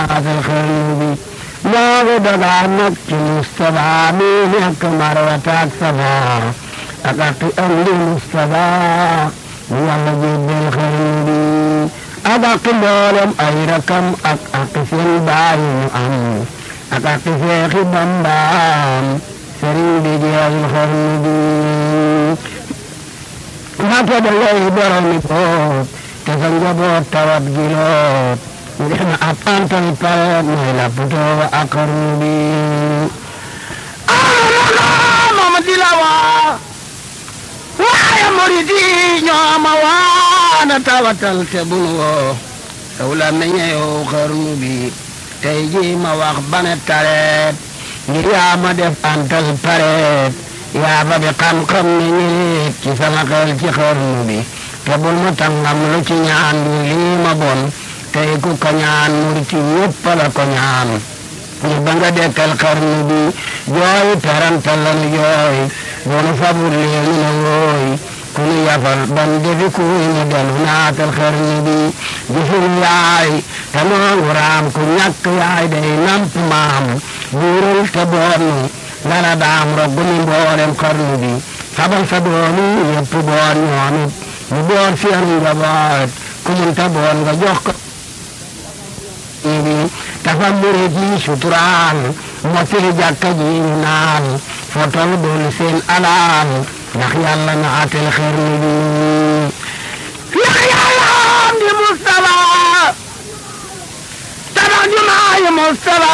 naatal xarnu bi moo ko dagaan nag ci Mustafa mi nekk Marwata ak Safa ak aqi am li Mustafa mu yàlla jébbal xarnu bi ak aqi mboolem ay rakam ak aqi seen baay mu am ak aqi seexi Bambaam sëriñ bi jeexal xarnu bi naka da ngay boromi boot te sa njaboot tawat giloot mu def na ab antal pareet mooy la putoo ak xarnu bi amana mama di la waa waaye murid yi ñoo ma waana tawatal te bunu woo saw la meññeew xarnu bi tey ji ma wax bane tareet ngir yaa ma def antal pareet yaa ba bi xam-xam ne ñiit ci sama xel ci xarnu bi te bul ma tàngam lu ci ñaan du lii ma bon tey ku ko ñaan murti yëpp la ko ñaan ñu ba nga dekkal xarnu bi jooy tarantal lanu jooy bonu fabul leenu na wooy ku nu yafal ban defi kuy nu delu naatal xarnu bi gisul yaay te noongu raam ku ñàkk yaay day namp maam buurul te boonu lala daam roggu mi mboolem xarnu bi fabal sa doomi yëpp boon ñoomit ñu boon seen njaboot ku mun ta boon nga jox ko bi dafa murit yi suturaal mottali jàkka ji ñu naan foo toll doon seen alaal ndax yàlla na atel xarnu bi ndax yàlla am di Mustafa tabax jumaa yi Mustafa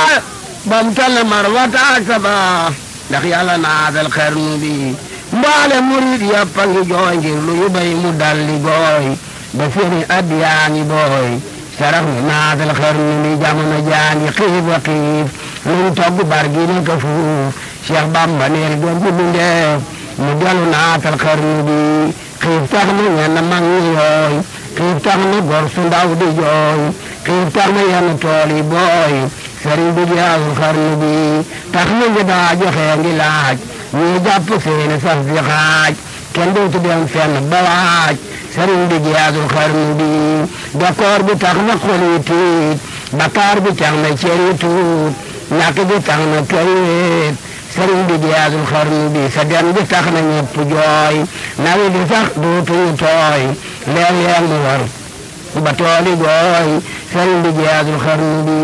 bam tal marwata ak safa ndax yàlla naatal xarnu bi mbaale murid yàpp a ngi jooy ngir lu yu bay mu dalli gooy ba seeni at yaa ngi booy sarax mi naatal xarnu bi jamono jaa ngi xiif wa xiif luñ togg bar gi ne ko fuuf Cheikh Bamba neel doon ji bindeef mu dellu naatal xarnu bi xiif tax na ñenn mag ñi yooy xiif tax na gor su ndaw di jooy xiif tax na yenn tool yi booy sëriñ bi jaawul xarnu bi tax na ñu daa joxe ngi laaj ñii jàpp seeni saf di xaaj kenn dootu dem fenn ba waaj sëriñ bi jaawul xarnu bi d'accord bi tax na xol yi tiit bakkaar bi tax na cër yi tuut ñàkk bi tax na kër yi wéet sëriñ bi jaawul xarnu bi sa dem bi tax na ñëpp jooy nawi di sax dootuñu tooy léeg-léeg mu war ba tooli gooy sëriñ bi jaawul xarnu bi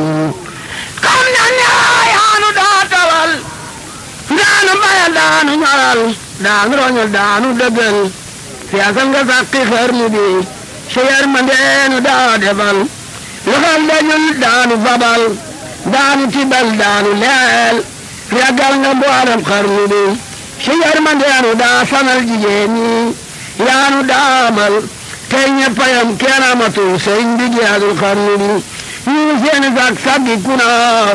xam na ne yaanu daa tawal daanu bayal daanu ñoral daanu roñol daanu dëggal siyaasal nga sàqi xarnu bi si yërmandeenu daa defal loxal dajul daanu fabal daanu tibal daanu leel ragal nga mboolem xarnu bi si yërmandeenu daa sanal jigéen ñi yaanu daamal tey ñeppayam kenn amatul sëriñ bi jeexul xarnu bi ñii seeni sag saggi kuna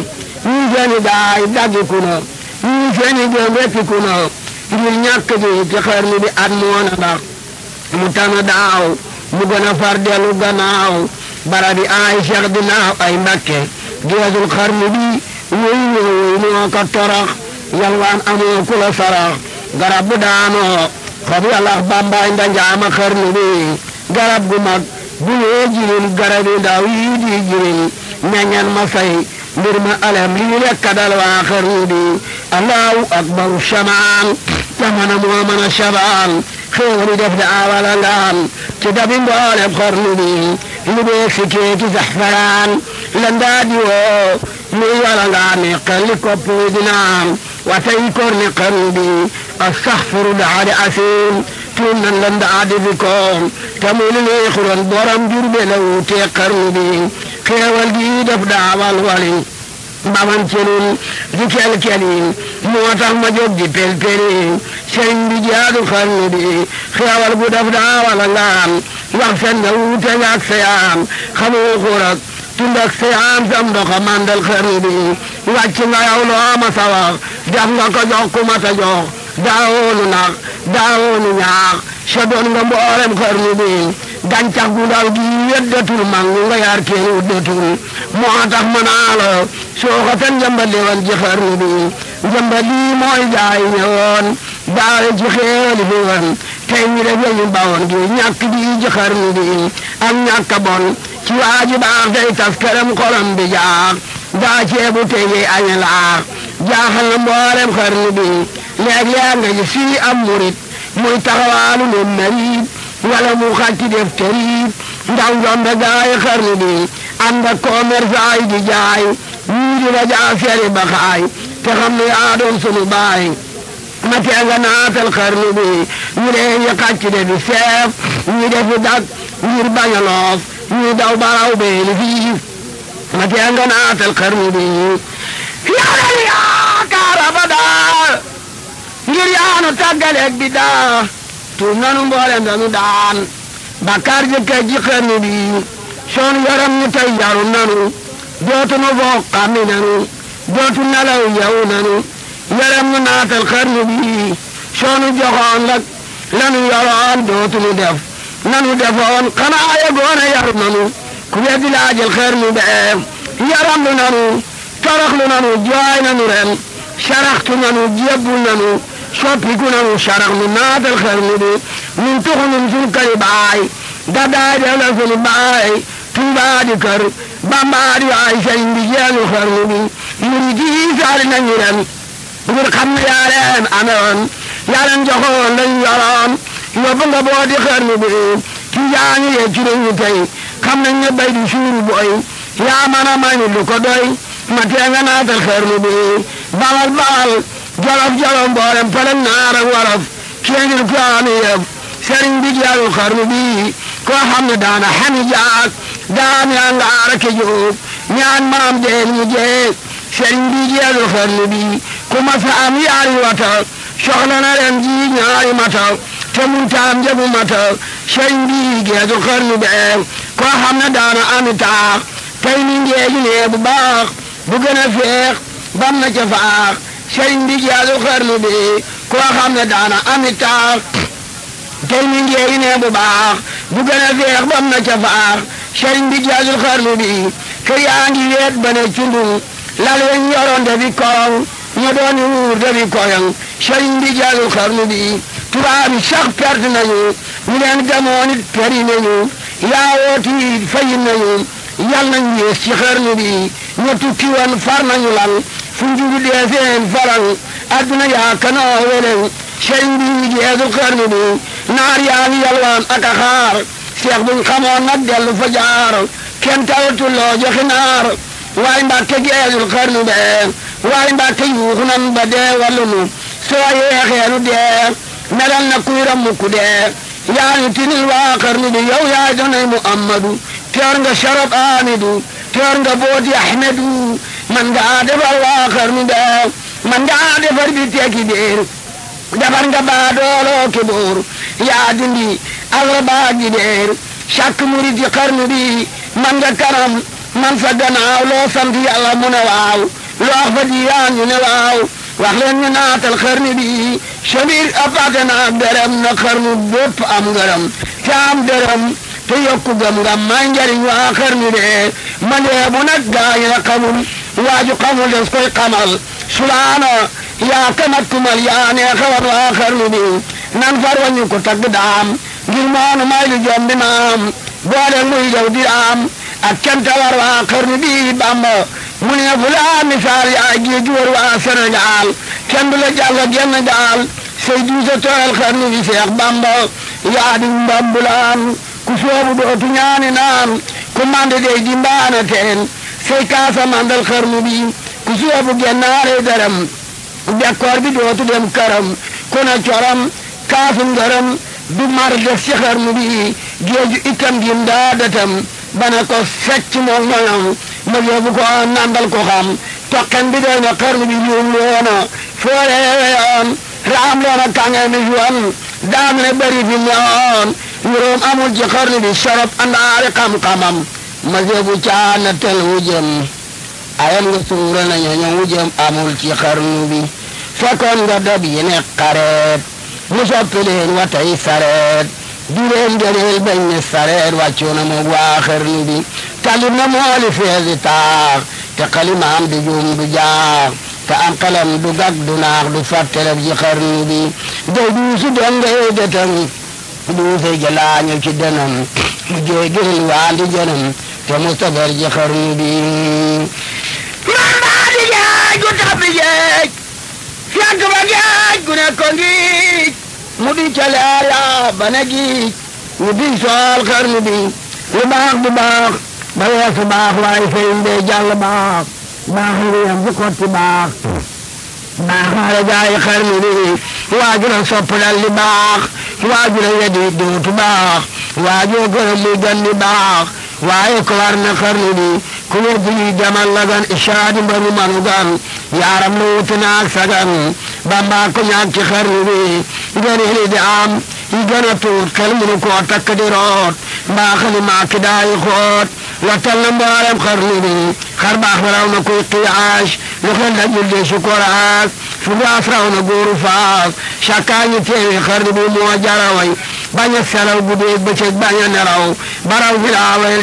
ñii seeni daay daggi kuna ñii seeni gëm wekki kuna ngir ñàkk gi ci xarnu bi at moona ndax mu tana daaw mu gën a far dellu gannaaw bara bi ay cheikh di naaw ay mbakke geesul xarnu bi wéy wéy moo ko torox yalwaan amoo ku la sarax garab bu daanoo xob yàllax bambaay ndanjaama xarnu bi garab gu mag bu yee jirin garab yi ndaw yi di jirin meññan ma say mbir ma alem lii lekk dal waa xarnu bi allahu akbaru shamaan jamana moo mën a shabaan xéewali def da awala ngaan ci dabi mboolem xarnu bi lu bee si keeki saxfaraan la ndaa di woo luy wala ngaan ne xelli kopp di naan watay kor ne xarnu bi astaxfiru daade asim tuum nan la ndaa di fi koom te muy lu neexuloon borom jurbe la wuutee xarnu bi xéewal gi def daawal wali baman celin di kel-kelin moo tax ma jóg di pel-pelin sëriñ bi jaadu xarnu bi xéewal gu def daawal ngaan wax sen nga wuute nga ak seyaan xamoo xurak tund ak seyaan sam ndoxa mandal xarnu bi wàcc nga yow loo ma sa wax def nga ko jox ku ma ta jox daawoonu nax daawoonu ñaax sa doon nga mboolem xarnu bi gàncax gu ndaw gi weddatul mag nga yaar kenn wuddatul moo tax ma naa la soo ko tan njambali woon ci xarnu bi njambali mooy jaay ñëwoon daale ci xeeli fi woon tey ñu def ñu bawoon gi ñàkk di ci xarnu bi ak ñàkk bon ci waaji baax day tas këram xolam bi jaax daa ceebu tege añe laax jaaxal na mboolem xarnu bi léeg-léeg nga gis fii am murit muy taxawaalu ne marit wala mu xàcc def tëriit ndaw njombe gaay xarnu bi ànd ak commerçant yi di jaay ñii di la jaa feri ba xaay te xam ne yaa doon sunu baay ma tee nga naatal xarnu bi ñu dee ñu xàcc de di seef ñi defi dak ngir bañ a loof ñi daw baraw beeli fii ma tee nga naatal xarnu bi yàlla yaakaar abadaa ngir yaanu tàggaleeg bi daa tuub nanu mboolem danu daan bakkaar jëkkee ji xarnu bi soon yaram ñu tey yaru nanu dootunu foog xammi nanu dootu nelaw yewu nanu yaram ñu naatal xarnu bi soonu joxoon lak lanu yoroon dootunu def nanu defoon xanaa yegoon a yaru nanu ku weddi laajal xarnu bee yaram lu nanu toroxlu nanu jooy nanu ren saraxtu nanu jébbul nanu soppiku nanu sarax nu naatal xarnu bi nun tuxu nun sun këri baay gadaay def la sunu baay tuubaa di kër bambaa di waay sëriñ bi jeenu xarnu bi murid yi saali nañu ren ngir xam ne yaa leen amewoon yaa leen joxoon lañ yoroon yóbbu nga boo di xarnu bi ki jaani yee ci nañu tey xam nañ ne bay di suuru boy yaa mën a may lu ko doy ma tee nga naatal xarnu bi bawal bawal jolof jolof mboolem pëlëg naar ak wolof kii ngir ko ami yëf sëriñ bi jeenu xarnu bi koo xam ne daana xami jaak daan yaa ngaara ke jóob ñaan maam deen ñu jeeg sëriñ bi jeenu xarnu bi ku ma sa am yaari wata soxla na ren ji ñaari mata te mun taam jabu mata sëriñ bi geesu xarnu bee koo xam ne daana ami taax tey mi ngeeju nee bu baax bu gën a feex bam na ca faax sëriñ bi geesu xarnu bi koo xam ne daana ami taax tey mi ngeeju nee bu baax bu gën a feex bam na ca faax sëriñ bi geesu xarnu bi kër yaa ngi weet ba ne cundung lal weñ yoroon dafi korong ña doon wuur dafi koyong sëriñ bi geesu xarnu bi tubaab yi sax perte nañu ñu leen gamoon it peri nañu yaawooti fayin nañu yal nañ yées ci xarnu bi ña tukki woon far nañu lan fu njugu dee seen faral adduna yaa kanoo welew sëriñ bi geesu xarnu bi naar yaa ngi yalwaan ak a xaar seex buñ xamoon nag dellu fa jaar kenn tawatul loo joxe naar waaye mbàkke geesul xarnu bee waaye mbàkke yuuxu nan ba dee wallu nu soo yeexeenu dee melal na kuy rammu ku dee yaa ñu tinil waa xarnu bi yow yaa donay muhammadu teer nga sharab amidu teer nga booti ahmedu man nga defar waa xarnu bee man nga defar bi tekki biir defar nga baa dooloo ki buur yaa dindi agra baa gi deer càkk murit yi xarnu bi man nga kanam man sa gannaaw loo sant yàlla mu ne waaw loo wax fa diiyaan ñu ne waaw wax leen ñu naatal xarnu bi sabir apate na ak dërëm na xarnu bépp am ngërëm te am dërëm te yokku gëm nga may njariñ waa xarnu de ma dee bu nag gaañ la xamul waaju xamul des koy xamal sulaana yaa kamat kumal yaa nee xawat waa xarnu bi nan far wañu ko tagg daam ngir moonu may lu jombi maam boole muy daw di am ak canta war waa xarnu bi bamba mu ne fu laa misaal yaa géej war waa Sénégal kenn du la jàll genn gaal say duusa tooyal xarnu bi Seex Bamba yaa di mbambulaan ku soobu dootu ñaani naan ku mande dey di mbaana teen say kaasa mandal xarnu bi ku soobu gennaare daram bekkoor bi dootu dem këram ku na coram kaasu ngërëm du mar def ci xarnu bi géeju itam gim daa datam bana ko secc moom moyam ma yóbbu ko nandal ko xam toqen bi doy na xarnu bi juum loona fooreewe yoon raam loona kange mi yoon daam ne bari fi newoon yuróom amul ci xarnu bi sorop andaari xam-xamam ma yóbbu caana tel wujëm ayam nga suura na ñooñu wujëm amul ci xarnu bi fekkoon nga dab yi ne xareet mu soppi leen watay sareet du leen gëneel bañ ne sareet wàccu na moog waa xarnu bi talib na mooli feesi taax te xalimaam du juum du jaax te am xelam du gag du naax du fàttelef ci xarnu bi day duusu dongay detam duuse jalaañu ci denam mu jéegil waandi jënam te mustabar ji xarnu bi man baa di géej gu tabbi géej fekk ba géej gu ne ko ngiij mu di ca leela ba ne giij ñu di sool xarnu bi lu baax du baax ba weesu baax waaye sëriñ bee jàll baax baax lu yem ci kotti baax baax la jaay xarnu bi waaju la sopp dal di baax waaju la wedi dootu baax waajoo gërëm muy gan di baax waaye ko war na xarnu bi ku wedd yi demal la gan ishaadi mbaru manu gan yaaram la wuti naag sagan bamba ko ñaag ci xarnu bi ngeen li di am yi gën a tuut xel mënu koo takk di root mbaa xali maaki daayi xoot lottal na mboolem xarnu bi xar baax raw na kuy qiyaas lu xel da julde su koraas fu gaas raw na góoru faas sakkaa ñu teewi xarnu bi moo jaraway bañ a selaw guddeeg bëccëg bañ a nelaw baraw fi laawal